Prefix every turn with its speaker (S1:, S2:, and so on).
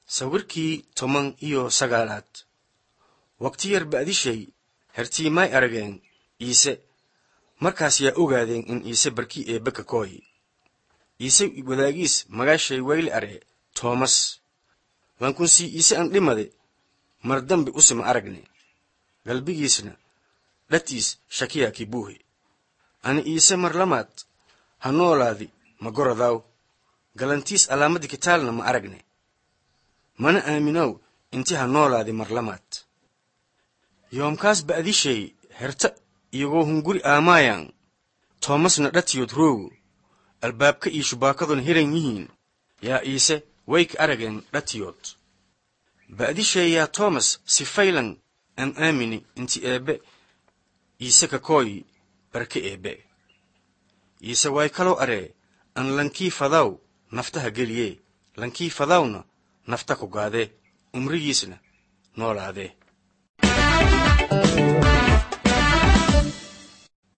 S1: sawirkii toban iyo sagaalaad waqti yar ba'dishay hertii may arageen iise markaas yaa ogaadeen in iise barkii eebbe ka kooyi iise wadaagiis magaashay wayli are toomas wankunsii iise an dhimade mar dambe usima aragne galbigiisna dhatiis shakiyaa ki buuhe ani iise mar lamaad ha noolaadi ma gorodaaw galantiis alaamadii kitaalna ma aragne mana aaminow inti ha noolaadi mar lamaad yoomkaas ba'dishay herta iyagoo hunguri aamaayaan toomasna dhatiyood roogo albaabka iyo shubaakaduna hiran yihiin yaa iise way ka arageen dhatiyood ba'dishay yaa toomas si faylan aan aamini inti eebbe iise ka kooyi barke eebbe iise way kaloo aree an lankii fadaw naftaha geliyee lankii fadawna nafta ku gaadee umrigiisna noolaadee